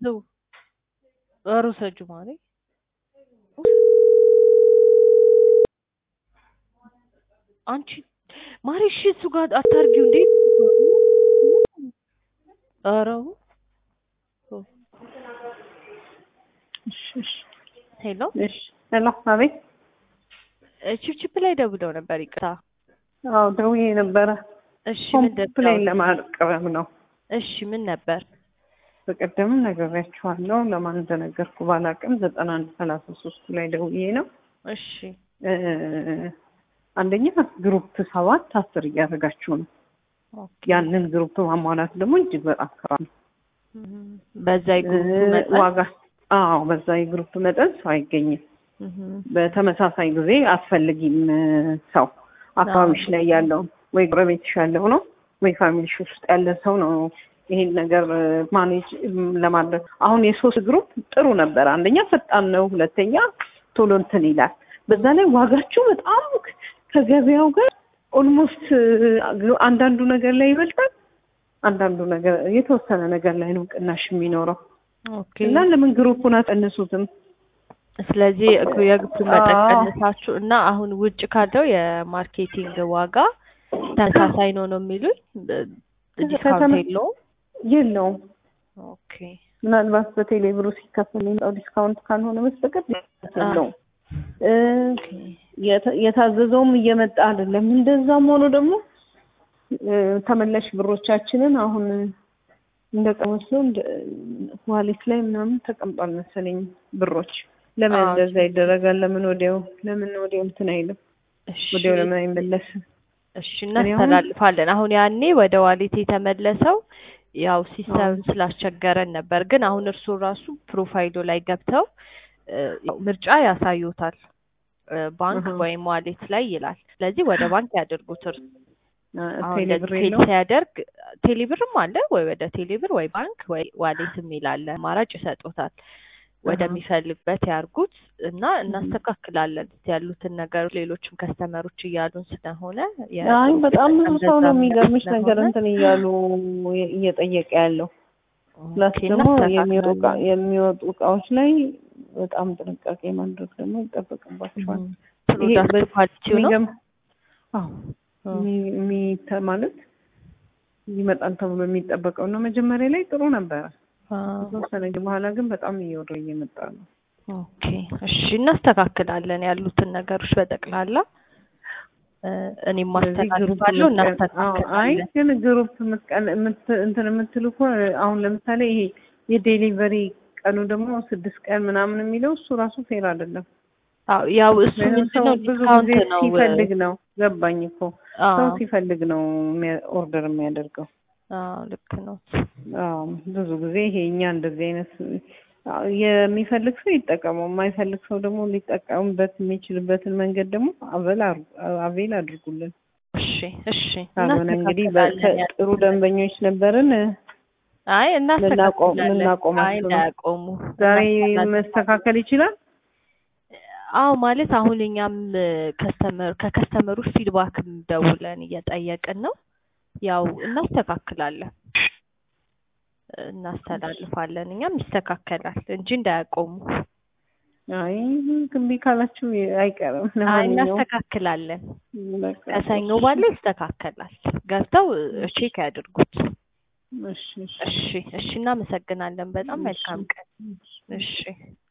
ዘው ኧረ ውሰጂው ማሬ አንቺ ማሬ እሺ እሱ ጋር አታርጊው እንዴ ኧረ እሺ እሺ ሄሎ እሺ ሄሎ አቤት ቺፕቺፕ ላይ ደውለው ነበር ይቅርታ አዎ ደውዬ ነበረ እሺ ምንድን ኮምፕሌን ነው ለማቅረብ ነው እሺ ምን ነበር በቀደምም ነግሬያችኋለሁ ለማን እንደነገርኩ ባላቅም ዘጠና አንድ ሰላሳ ሶስቱ ላይ ደውዬ ነው እሺ እ አንደኛ ግሩፕ ሰባት አስር እያደረጋችሁ ነው ኦኬ ያንን ግሩፕ ማሟላት ደግሞ እጅግ በጣም ከራ ነው እም፣ በዛ የግሩፕ እ መጠን ዋጋ አዎ በዛ የግሩፕ መጠን ሰው አይገኝም እም፣ በተመሳሳይ ጊዜ አስፈልጊም ሰው አካባቢሽ ላይ ያለው ወይ ጎረቤትሽ ያለው ነው ወይ ፋሚሊሽ ውስጥ ያለ ሰው ነው ይሄን ነገር ማኔጅ ለማድረግ አሁን የሶስት ግሩፕ ጥሩ ነበር አንደኛ ፈጣን ነው ሁለተኛ ቶሎ እንትን ይላል በዛ ላይ ዋጋችሁ በጣም ከገበያው ጋር ኦልሞስት አንዳንዱ ነገር ላይ ይበልጣል አንዳንዱ ነገር የተወሰነ ነገር ላይ ነው ቅናሽ የሚኖረው ኦኬ እና ለምን ግሩፑን አጠንሱትም ስለዚህ እግ- የግሩፕ መጠን አዎ። ቀንሳችሁ እና አሁን ውጭ ካለው የማርኬቲንግ ዋጋ ተመሳሳይ ነው ነው የሚሉኝ ዲስካውንት ከተመ- የለውም የለውም ኦኬ ምናልባት በቴሌ ብሩ ሲከፈል የሚመጣው ዲስካውንት ካልሆነ በስተቀር የለውም። እ የተ- የታዘዘውም እየመጣ አይደለም። እንደዛም ሆኖ ደግሞ እ ተመላሽ ብሮቻችንን አሁን እንደ ቀመስ ነው እንደ ዋሌት ላይ ምናምን ተቀምጧል መሰለኝ ብሮች። ለምን አዎ። እንደዛ ይደረጋል? ለምን ወዲያው ለምን ወዲያው እንትን አይልም? እሺ ወዲያው ለምን አይመለስም? እሺ እኔ አሁን- እናስተላልፋለን። አሁን ያኔ ወደ ዋሌት የተመለሰው ያው ሲስተም ስላስቸገረን ነበር። ግን አሁን እርሱ ራሱ ፕሮፋይሉ ላይ ገብተው እ፣ ያው ምርጫ ያሳዩታል እ፣ ባንክ አሃ። ወይም ዋሌት ላይ ይላል። ስለዚህ ወደ ባንክ ያድርጉት እርሱ አ፣ አሁን ቴሌ ብር ፌል የለውም? ሲያደርግ ቴሌብርም አለ ወይ ወደ ቴሌብር ወይ ባንክ ወይ ዋሌት የሚል አለ። አማራጭ ይሰጡታል። ወደሚፈልግበት ያርጉት እና እናስተካክላለን ያሉትን ነገሮች ሌሎችም ከስተመሮች እያሉን ስለሆነ የ- አይ በጣም ብዙ ሰው ነው እንደዛ የሚገርምሽ ስለሆነ ነገር እንትን እያሉ የ- እየጠየቀ ያለው ፕላስ ኦኬ፣ ደግሞ የሚወጡ እቃ- እናስተካክላለን። የሚወጡ እቃዎች ላይ በጣም ጥንቃቄ ማድረግ ደግሞ ይጠበቅባቸዋል። እም፣ ይሄ ፕሮዳክት በ- ኳሊቲው ነው። የሚገርም- አዎ እም፣ የሚ- የሚተ- ማለት ይመጣል ተብሎ የሚጠበቀው ነው። መጀመሪያ ላይ ጥሩ ነበረ። አዎ። ከተወሰነ ጊዜ በኋላ ግን በጣም እየወረደ እየመጣ ነው። ኦኬ እሺ፣ እናስተካክላለን ያሉትን ነገሮች በጠቅላላ እ፣ እኔም ስለዚህ ግሩፕ ማስተካክላለሁ። ምትቀን- አዎ፣ አይ እናስተካክላለን። ግን ግሩፕ ምትቀን- ምት- እንትን የምትሉ እኮ አሁን ለምሳሌ ይሄ የዴሊቨሪ ቀኑ ደግሞ ስድስት ቀን ምናምን የሚለው እሱ ራሱ ፌር አይደለም። አዎ ያው እሱ ምክንያቱም ምንድን ሰው ነው ብዙ ዲስካውንት ጊዜ ነው። ሲፈልግ ነው ገባኝ እኮ ሰው አዎ ሲፈልግ ነው የሚያ- ኦርደር የሚያደርገው። አዎ ልክ ነው። አዎ ብዙ ጊዜ ይሄ እኛ እንደዚህ አይነት አዎ፣ የሚፈልግ ሰው ይጠቀመው፣ የማይፈልግ ሰው ደግሞ ሊጠቀምበት የሚችልበትን መንገድ ደግሞ አበል አር- አቬል አድርጉልን። እሺ እሺ ካልሆነ እንግዲህ በ- እናስተካክላለን ጥሩ ደንበኞች ነበርን። አይ እናስተካክላለን። ልናቆማቸው አይ ነው። እንዳያቆሙ ዛሬ እናስተካክላለን። መስተካከል ይችላል። አዎ ማለት አሁን እኛም ከስተመር ከከስተመሮች ፊድባክም ደውለን እየጠየቅን ነው። ያው እናስተካክላለን እናስተላልፋለን። እኛም ይስተካከላል እንጂ እንዳያቆሙ። አይ ግንቢ ካላችሁ አይቀርም። አይ ለማንኛውም እናስተካክላለን። በቃ ከሰኞ ባለ ይስተካከላል። ገብተው ቼክ ያድርጉት። እሺ እሺ እሺ እሺ፣ እናመሰግናለን። በጣም መልካም ቀን። እሺ